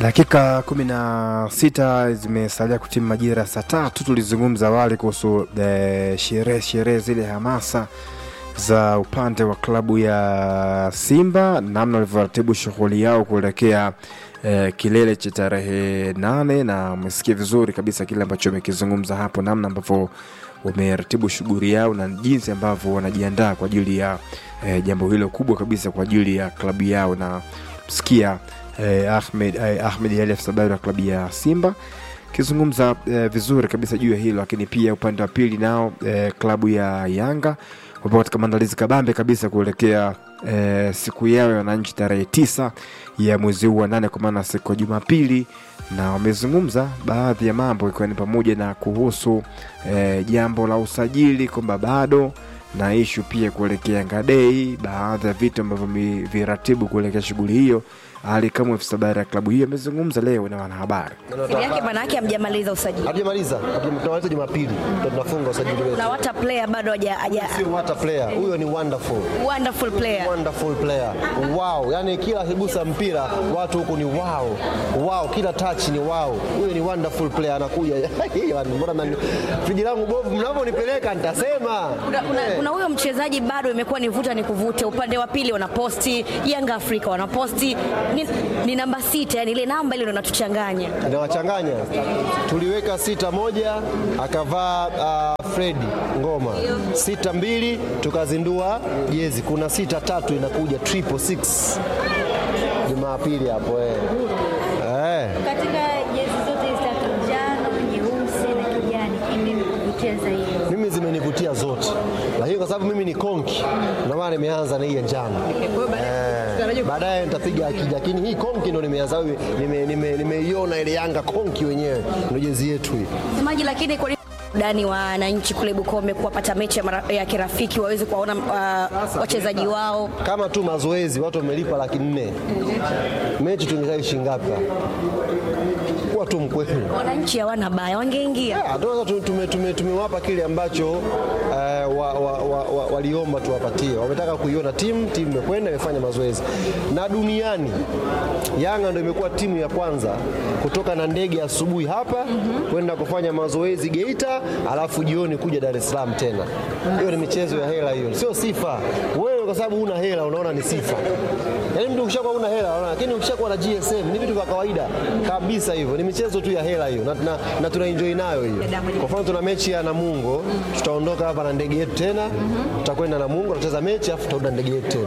Dakika kumi na sita zimesalia kutimu majira ya saa tatu. Tulizungumza awali kuhusu eh, sherehe sherehe zile hamasa za upande wa klabu ya Simba, namna walivyoratibu shughuli yao kuelekea eh, kilele cha tarehe nane, na umesikia vizuri kabisa kile ambacho amekizungumza hapo, namna ambavyo wameratibu shughuli yao na jinsi ambavyo wanajiandaa kwa ajili ya eh, jambo hilo kubwa kabisa kwa ajili ya klabu yao na msikia eh, Ahmed, eh, Ahmed Ali afisa habari wa klabu ya Simba akizungumza eh, vizuri kabisa juu ya hilo, lakini pia upande wa pili nao eh, klabu ya Yanga wapo katika maandalizi kabambe kabisa kuelekea eh, siku yao ya wananchi tarehe tisa ya mwezi huu wa nane, kwa maana siku ya Jumapili, na wamezungumza baadhi ya mambo ikiwa ni pamoja na kuhusu eh, jambo la usajili kwamba bado na ishu pia kuelekea Yanga Day, baadhi ya vitu ambavyo viratibu kuelekea shughuli hiyo. Ali kama afisa habari ya klabu hiyo amezungumza leo na wanahabari. Timu yake maana yake hamjamaliza usajili. Hatujamaliza, tunamaliza Jumapili ndo tunafunga usajili wetu. Na wata player bado haja haja Sio hata player, huyo ni wonderful. wonderful player. Wonderful player. Wow, yani kila akigusa mpira watu huku ni wow. Wow, kila touch ni wow. Huyo ni wonderful player anakuja. Yaani, Mbona nani- friji langu bovu mnavyonipeleka nitasema. Kuna, kuna, kuna huyo mchezaji bado imekuwa ni vuta ni kuvute. Upande wa pili wanaposti Yanga Afrika wanaposti ni, ni namba sita, yani ile namba ile ndo inatuchanganya. Inawachanganya. Tuliweka sita moja akavaa uh, Fredi Ngoma sita mbili tukazindua jezi. Kuna sita tatu inakuja triple six Jumapili hapo eh. Eh. Katika jezi zote hizi tatu, njano, nyeusi na kijani, imekuvutia zaidi? Mimi zimenivutia zote, lakini kwa sababu mimi ni konki, ndio maana nimeanza na hii ya njano. Eh, baadaye nitapiga akija, lakini hii konki ndo nimeanza, nimeiona nime, nimeiona ile Yanga konki wenyewe, ndio jezi yetu hii. Semaji, lakini kwa nini dani wa wananchi kule Bukombe kuwapata mechi ya, mara- ya kirafiki waweze kuwaona uh, wachezaji wao Kama tu mazoezi watu wamelipa laki nne, mechi tungekai shilingi ngapi? Kuwa tu mkweli. wananchi hawana baya, wangeingia Ah, tunaweza tu- tume- tume- tumewapa kile ambacho eh, wa, wa, wa, wa, waliomba tuwapatie. Wametaka kuiona timu, timu imekwenda imefanya mazoezi, na duniani Yanga ndio imekuwa timu ya kwanza kutoka na ndege asubuhi hapa kwenda kufanya mazoezi Geita, alafu jioni kuja Dar es Salaam tena. Hiyo ni michezo ya hela, hiyo sio sifa. Wewe kwa sababu una hela unaona ni sifa, yaani mtu ukishakuwa una hela unaona, lakini ukishakuwa na GSM ni vitu vya kawaida kabisa, hivyo ni michezo tu ya hela hiyo, na, na, na tuna enjoy nayo hiyo. Kwa mfano tuna mechi ya Namungo, tutaondoka hapa na ndege yetu tena, tutakwenda Namungo, tutacheza mechi afu tutarudi na ndege yetu tena.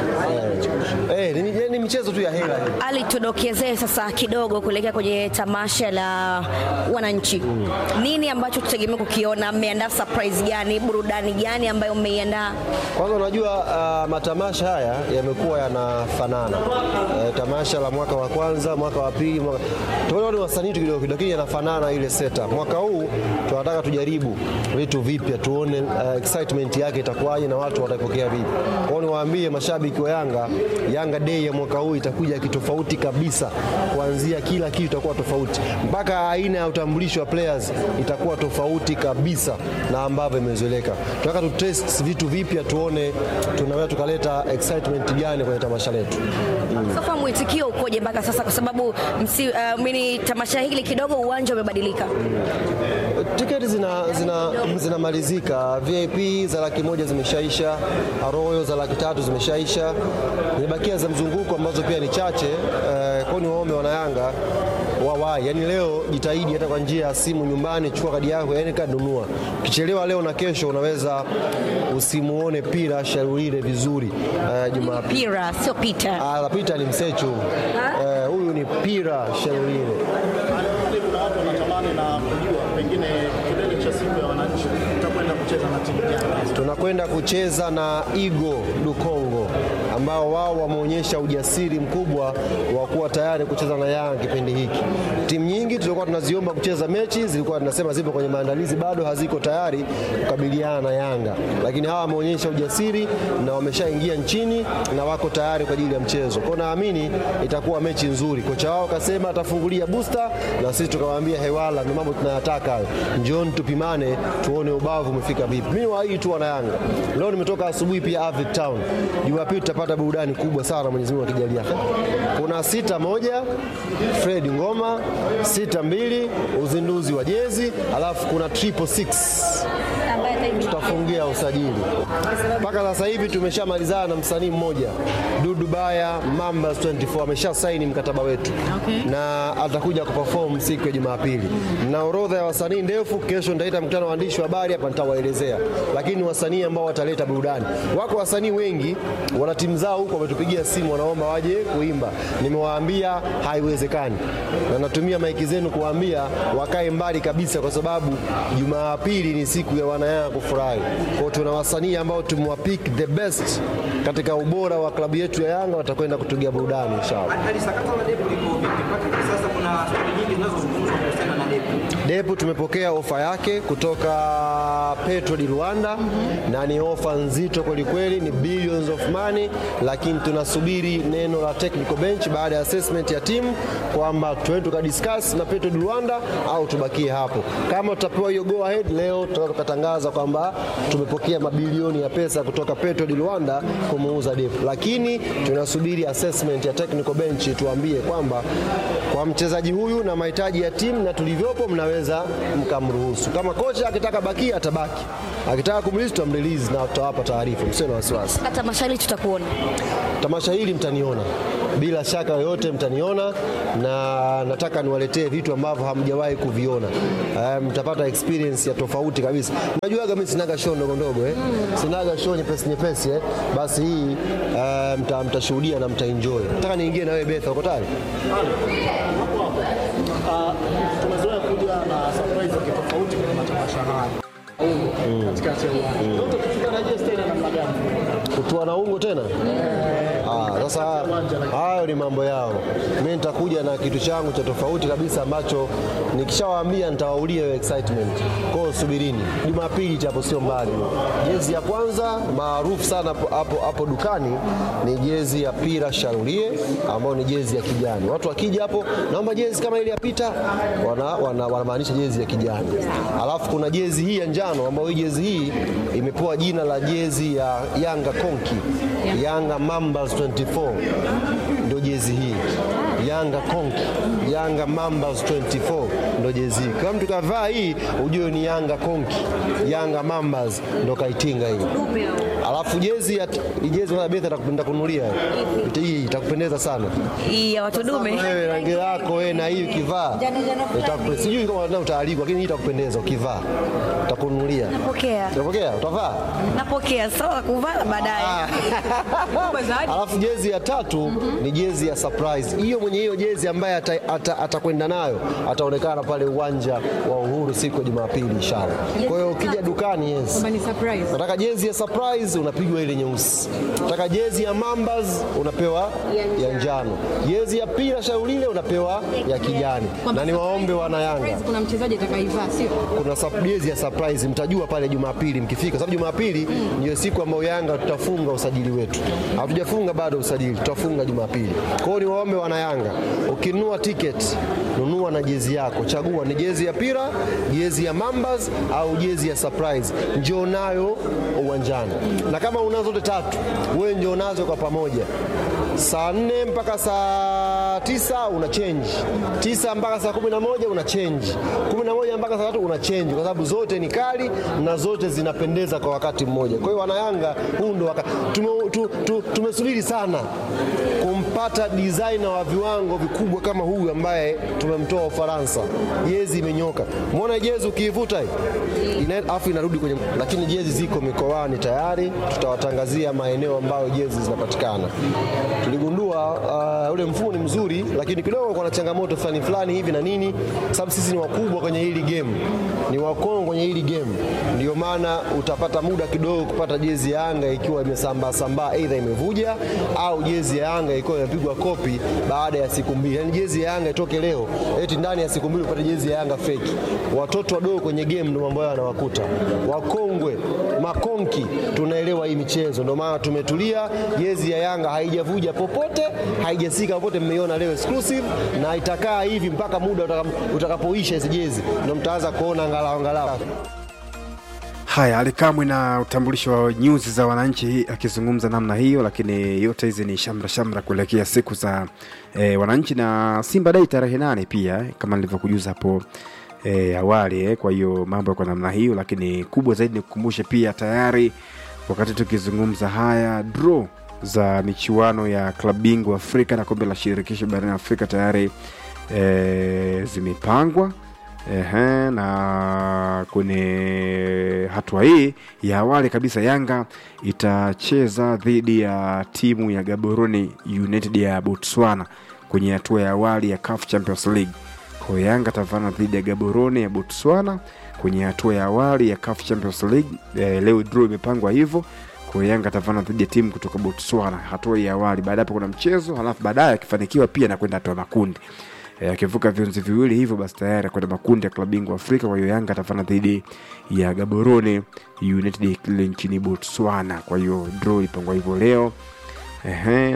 Eh, eh, ni, ni michezo tu ya hela hiyo. Ali, tudokezee sasa kidogo kuelekea kwenye tamasha la wananchi. Nini ambacho tutegemea kukiona? Mmeandaa surprise gani, burudani gani ambayo mmeiandaa? Kwanza unajua uh, matamasha haya yamekuwa yanafanana. Uh, tamasha la mwaka wa kwanza, mwaka wa pili, mwaka tumeona ni wasanii tu kidogo kidogo, lakini yanafanana ile setup. Mwaka huu tunataka tujaribu vitu vipya, tuone uh, excitement yake itakuwaje na watu watapokea vipi. Kwa hiyo niwaambie mashabiki wa Yanga, Yanga Day ya mwaka huu itakuja kitofauti kabisa, kuanzia kila kitu itakuwa tofauti, mpaka aina ya utambulisho wa players itakuwa tofauti kabisa na ambavyo imezoeleka. Tunataka tu test vitu vipya, tuone tunaweza tukaleta excitement gani kwenye tamasha letu. Sofa, mwitikio ukoje mpaka sasa? Kwa sababu msi, uh, mini tamasha hili kidogo uwanja umebadilika. Tiketi zina, zina, zinamalizika. VIP za laki moja zimeshaisha, Royal za laki tatu zimeshaisha, zimebakia za mzunguko ambazo pia ni chache. Eh, kwa ni waombe wanayanga wawai, yani leo jitahidi hata kwa njia ya simu nyumbani, chukua kadi yako, yani kadi nunua. Ukichelewa leo na kesho unaweza usimuone pira Sharulile vizuri eh, Jumapili. Pira sio Peter. Ah, la Pita ni msechu Eh, huyu ni pira Sharulile. Lakini kuna watu wanatamani na kujua pengine kilele cha siku ya wananchi utakwenda kucheza na timu gani? tunakwenda kucheza na Igo du Congo ambao wao wameonyesha ujasiri mkubwa wa kuwa tayari kucheza na Yanga kipindi hiki. Timu nyingi tulikuwa tunaziomba kucheza mechi zilikuwa tunasema zipo kwenye maandalizi, bado haziko tayari kukabiliana na Yanga, lakini hawa wameonyesha ujasiri na wameshaingia nchini na wako tayari kwa ajili ya mchezo. Kwa naamini itakuwa mechi nzuri. Kocha wao akasema atafungulia booster na sisi tukawaambia hewala, ndio mambo tunayataka hayo. Njooni tupimane, tuone ubavu umefika vipi. Mimi waahidi tu wana Yanga, leo nimetoka asubuhi pia Avic Town, Jumapili tutapata tutapata burudani kubwa sana Mwenyezi Mungu akijalia. Kuna sita moja Fred Ngoma, sita mbili uzinduzi wa jezi, alafu kuna triple six ambaye ataingia tutafungia usajili. Mpaka sasa hivi tumeshamalizana na msanii mmoja Dudu Baya Mambas 24 amesha saini mkataba wetu na atakuja kuperform siku ya Jumapili, na orodha ya wasanii ndefu. Kesho nitaita mkutano wa waandishi wa habari hapa, nitawaelezea, lakini wasanii ambao wataleta burudani. Wako wasanii wengi wana timu zao huko, wametupigia simu, wanaomba waje kuimba. Nimewaambia haiwezekani, na natumia maiki zenu kuwaambia wakae mbali kabisa, kwa sababu Jumapili ni siku ya wanayanga kufurahi. Kwa hiyo tuna wasanii ambao tumewapick the best katika ubora wa klabu yetu ya Yanga, watakwenda kutugia burudani inshallah. hali sakata la Depu liko vipi? Mpaka hivi sasa kuna stori nyingi zinazozungumzwa kuhusiana na Depu. Depu tumepokea ofa yake kutoka Petro di Rwanda na ni ofa nzito kweli kweli, ni billions of money, lakini tunasubiri neno la technical bench baada ya assessment ya timu kwamba tuende tukadiscuss na Petro di Rwanda au tubakie hapo. Kama tutapewa hiyo go ahead leo, tutaweza tukatangaza kwamba tumepokea mabilioni ya pesa kutoka Petro di Rwanda kumuuza Depu, lakini tunasubiri assessment ya technical bench tuambie kwamba kwa mchezaji huyu na mahitaji ya timu na tulivyopo, mnaweza mkamruhusu. Kama kocha akitaka bakia atabaki, akitaka kumrelease tutamrelease na tutawapa taarifa, msio na wasiwasi. hata mashali tutakuona Tamasha hili mtaniona bila shaka yoyote, mtaniona na nataka niwaletee vitu ambavyo hamjawahi kuviona. Eh, mtapata experience ya tofauti kabisa. Najuaga mimi sinaga show ndogo ndogo eh. Sinaga show nyepesi nyepesi eh. Basi hii eh, mta, mtashuhudia na mtaenjoy. Nataka niingie na wewe Betha, uko tayari? hapo hapo. Ah, tumezoea kuja na surprise za kitofauti kwenye matamasha haya katikati ya uwanja. Ndoto kufika na je stadium namna gani? kutua na ungo tena Ah, sasa hayo ni mambo yao. Mimi nitakuja na kitu changu cha tofauti kabisa ambacho nikishawaambia nitawaulia hiyo excitement. Kwa hiyo subirini, Jumapili hapo sio mbali. Jezi ya kwanza maarufu sana hapo- hapo hapo dukani ni jezi ya Pira Sharulie ambayo ni jezi ya kijani. Watu wakija hapo, naomba jezi kama ile ya Pita, wana, wana, wanamaanisha jezi ya kijani. Alafu kuna jezi hii ya njano ambayo hii jezi hii imepewa jina la jezi ya Yanga Konki, Yanga Mambas 24 ndio jezi hii. Yanga Konki, Yanga Mambas 24 ndio jezi hii. Kama mtu kavaa hii ujue ni Yanga Konki, Yanga Mambas ndo kaitinga hii. Alafu jezi ya hii jezi na Betha atakupenda kununulia hii itakupendeza sana. hii ya watu dume Wewe rangi yako wewe na hii ukivaa itakupe- sijui kama unataka utaalikwa, lakini hii itakupendeza ukivaa, utakununulia. napokea Utapokea? Utavaa? napokea sawa kuvaa baadaye Alafu jezi ya tatu ni jezi ya surprise. Hiyo mwenye hiyo jezi ambaye ata- ata- atakwenda nayo ataonekana pale uwanja wa Uhuru siku ya Jumapili inshallah. Kwa hiyo ukija dukani, yes. ni surprise. Nataka jezi ya surprise unapigwa ile nyeusi. Nataka jezi ya Mambas unapewa ya njano. Jezi ya Pira Shaulile unapewa ya kijani. Na niwaombe wana Yanga Kuna mchezaji atakaivaa sio? kuna sub- jezi ya surprise mtajua pale Jumapili mkifika, sababu Jumapili ndio siku ambayo Yanga tutafunga usajili wetu. Hatujafunga bado usajili, tutafunga Jumapili. Kwa hiyo niwaombe wana Yanga, ukinunua tiketi nunua na jezi yako, chagua ni jezi ya Pira, jezi ya Mambas au jezi ya surprise, njoo nayo uwanjani, na kama unazo zote tatu, wewe njoo nazo kwa pamoja saa nne mpaka saa tisa una change, tisa mpaka saa kumi na moja una change, kumi na moja mpaka saa tatu una change, kwa sababu zote ni kali na zote zinapendeza kwa wakati mmoja. Kwa hiyo wanayanga, huu ndo wakati tume, tu, tu, tumesubiri sana kumpata designer wa viwango vikubwa kama huyu ambaye tumemtoa Ufaransa. Jezi imenyoka, mwona jezi ukiivuta hii ina- afu inarudi kwenye, lakini jezi ziko mikoani tayari, tutawatangazia maeneo ambayo jezi zinapatikana. Tuligundua uh, ule mfumo ni mzuri, lakini kidogo kuna changamoto fulani fulani hivi na nini, sababu sisi ni wakubwa kwenye hili game, ni wakongwe kwenye hili game, ndio maana utapata muda kidogo kupata jezi ya Yanga ikiwa imesambaa sambaa, aidha imevuja au jezi ya Yanga ikiwa imepigwa kopi baada ya siku mbili. Yani jezi ya Yanga itoke leo eti ndani ya siku mbili upate jezi ya Yanga feki. Watoto wadogo kwenye game ndio mambo yao yanawakuta. Wakongwe makonki tunaelewa hii michezo, ndio maana tumetulia. Jezi ya Yanga haijavuja popote, haijasika popote, mmeiona leo exclusive, na itakaa hivi mpaka muda utaka- utakapoisha hizi jezi, ndio mtaanza kuona angalau angalau Haya, Alikamwe na utambulisho wa nyuzi za wananchi akizungumza namna hiyo, lakini yote hizi ni shamra shamra kuelekea siku za e, wananchi na Simba Day tarehe nane pia eh, kama nilivyokujuza hapo e, awali eh. Kwa hiyo mambo yako namna hiyo, lakini kubwa zaidi ni kukumbushe pia tayari wakati tukizungumza haya draw za michuano ya klabu bingwa Afrika na kombe la shirikisho barani Afrika tayari e, zimepangwa Ehe, na kwenye hatua hii ya awali kabisa Yanga itacheza dhidi ya timu ya Gaborone United ya Botswana kwenye hatua ya awali ya CAF Champions League. Kwa hiyo Yanga atavana dhidi ya Gaborone ya Botswana kwenye hatua ya awali ya CAF Champions League. E, leo draw imepangwa hivyo. Kwa hiyo Yanga atavana dhidi ya timu kutoka Botswana hatua ya awali. Baada hapo kuna mchezo, halafu baadaye akifanikiwa pia na kwenda hatua ya makundi Eh, akivuka viunzi viwili hivyo basi tayari kwenda makundi ya klabu bingwa Afrika. Kwa hiyo Yanga atafana dhidi ya Gaborone United kule nchini Botswana. Kwa hiyo draw ilipangwa hivyo leo. Ehe,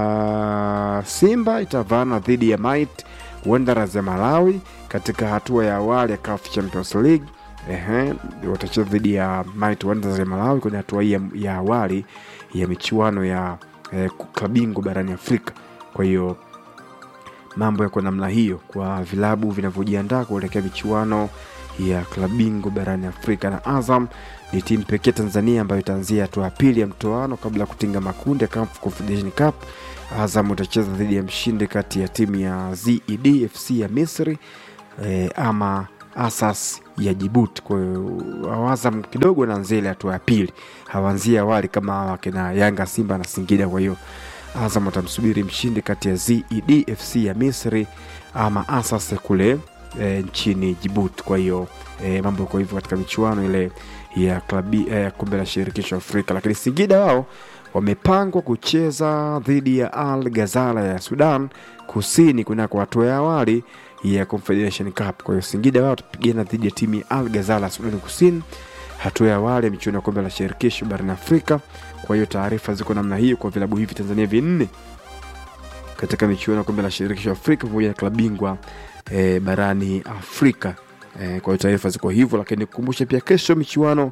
na Simba itavana dhidi ya Might Wanderers ya Malawi katika hatua ya awali ya CAF Champions League. Ehe, watacheza dhidi ya Might Wanderers ya Malawi kwenye hatua hii ya, ya awali ya michuano ya eh, klabu bingwa barani Afrika. Kwa hiyo mambo yako namna hiyo kwa vilabu vinavyojiandaa kuelekea michuano ya klabu bingwa barani Afrika. Na Azam ni timu pekee Tanzania ambayo itaanzia hatua ya pili ya mtoano kabla ya kutinga makundi ya CAF Confederation Cup. Azam utacheza dhidi ya mshindi kati ya timu ya ZED FC ya Misri eh, ama Asas ya Jibuti. Kwa hiyo Azam kidogo wanaanzia ile hatua ya pili, hawaanzia awali kama wakina Yanga, Simba na Singida. Kwa hiyo Azam watamsubiri mshindi kati ya ZED FC ya Misri ama Asas kule e, nchini Jibuti. Kwa hiyo e, mambo yako hivyo katika michuano ile ya klabi ya kombe la shirikisho Afrika, lakini Singida wao wamepangwa kucheza dhidi ya Al Ghazala ya Sudan Kusini kunako hatua ya awali ya Confederation Cup. Kwa hiyo Singida wao watapigana dhidi ya timu ya Al Ghazala ya Sudan Kusini hatua ya awali ya michuano ya kombe la shirikisho barani Afrika. Kwa hiyo taarifa ziko namna hiyo kwa vilabu hivi Tanzania vinne katika michuano ya kombe la shirikisho Afrika pamoja na klabu bingwa e, barani Afrika. E, kwa hiyo taarifa ziko hivyo, lakini kukumbushe pia kesho michuano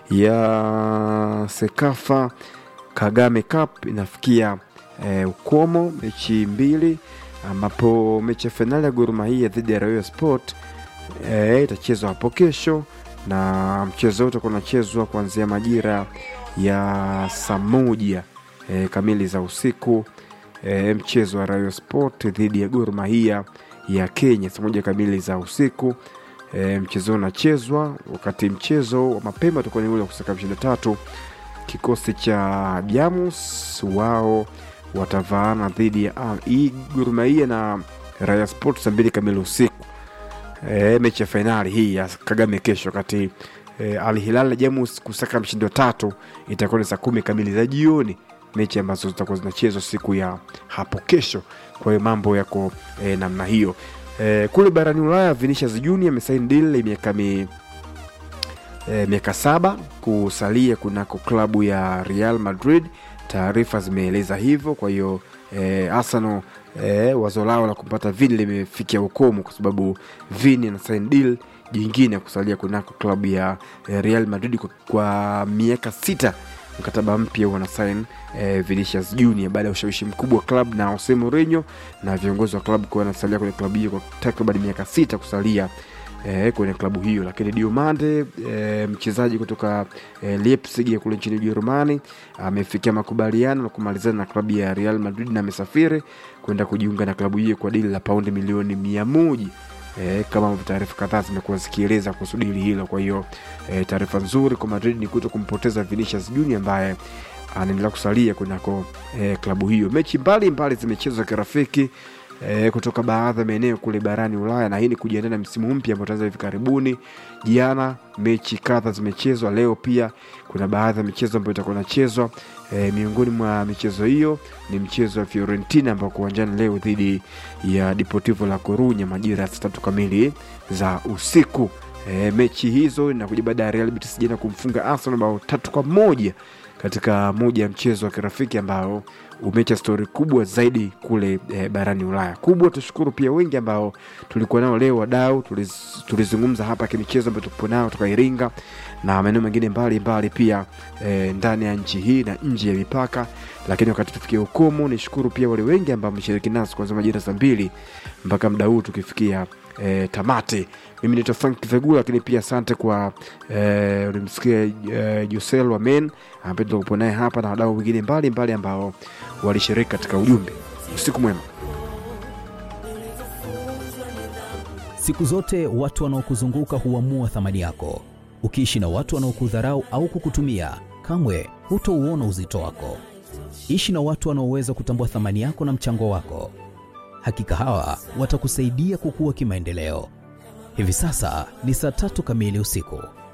ya Sekafa Kagame Cup inafikia e, ukomo, mechi mbili ambapo mechi ya fainali ya Gor Mahia dhidi ya Royal Sport e, itachezwa hapo kesho na mchezo wote unachezwa kuanzia majira ya saa moja e, kamili za usiku e, mchezo wa Rayo Sport dhidi ya Gor Mahia ya Kenya saa moja kamili za usiku. E, mchezo unachezwa wakati mchezo wa mapema utakuwa ni ule wa kusaka mshindi tatu. Kikosi cha Jamus wao watavaana dhidi ya ah, hii Gor Mahia na Rayo Sport saa mbili kamili usiku. E, mechi ya fainali hii ya Kagame kesho kati e, Al Hilal Jamus kusaka mshindi wa tatu itakuwa ni saa kumi kamili za jioni, mechi ambazo zitakuwa zinachezwa siku ya hapo kesho. Kwa hiyo mambo yako e, namna hiyo. E, kule barani Ulaya Vinicius Junior amesaini deal ya miaka mi, e, miaka saba kusalia kunako klabu ya Real Madrid. Taarifa zimeeleza hivyo. Kwa hiyo e, Arsenal e, wazo lao la kumpata Vini limefikia ukomo kwa sababu Vini ana sign deal jingine ya kusalia kunako klabu ya e, Real Madrid kwa, kwa miaka sita mkataba mpya wana sign eh, Vinicius Junior baada ya ushawishi mkubwa wa klabu na Jose Mourinho na viongozi wa klabu kuwa wanasalia kwenye klabu hiyo kwa takriban miaka sita kusalia eh, kwenye klabu hiyo. Lakini Diomande eh, mchezaji kutoka eh, Leipzig ya kule nchini Ujerumani amefikia makubaliano na kumalizana na klabu ya Real Madrid na amesafiri kwenda kujiunga na klabu hiyo kwa dili la paundi milioni mia moja e, kama ambavyo taarifa kadhaa zimekuwa zikieleza kuhusu dili hilo. Kwa hiyo e, taarifa nzuri kwa Madrid ni kuto kumpoteza Vinicius Junior ambaye anaendelea kusalia kunako e, klabu hiyo. Mechi mbalimbali zimechezwa kirafiki e, kutoka baadhi ya maeneo kule barani Ulaya, na hii ni kujiandaa na msimu mpya ambao utaanza hivi karibuni. Jana mechi kadha zimechezwa, leo pia kuna baadhi ya michezo ambayo itakuwa inachezwa. E, miongoni mwa michezo hiyo ni mchezo wa Fiorentina ambao uwanjani leo dhidi ya Deportivo La Corunya majira ya saa tatu kamili za usiku. E, mechi hizo inakuja baada ya Real Betis jana kumfunga Arsenal bao tatu kwa moja katika moja ya mchezo wa kirafiki ambao umeacha stori kubwa zaidi kule eh, barani Ulaya. Kubwa tushukuru pia wengi ambao tulikuwa nao leo, wadau tuliz- tulizungumza hapa kimichezo ambayo tupo nao toka Iringa na maeneo mengine mbalimbali pia eh, ndani ya nchi hii na nje ya mipaka. Lakini wakati tufikia ukomo, nishukuru pia wale wengi ambao wameshiriki nasi kuanzia majira saa mbili mpaka muda huu tukifikia eh, tamati. Mimi naitwa Frank Vegula, lakini pia asante kwa eh, ulimsikia eh, Jusel Wamen ambaye tuko naye hapa na wadau wengine mbalimbali ambao walishiriki katika ujumbe. Usiku mwema. Siku zote watu wanaokuzunguka huamua thamani yako. Ukiishi na watu wanaokudharau au kukutumia, kamwe hutouona uzito wako. Ishi na watu wanaoweza kutambua thamani yako na mchango wako. Hakika hawa watakusaidia kukua kimaendeleo. Hivi sasa ni saa tatu kamili usiku.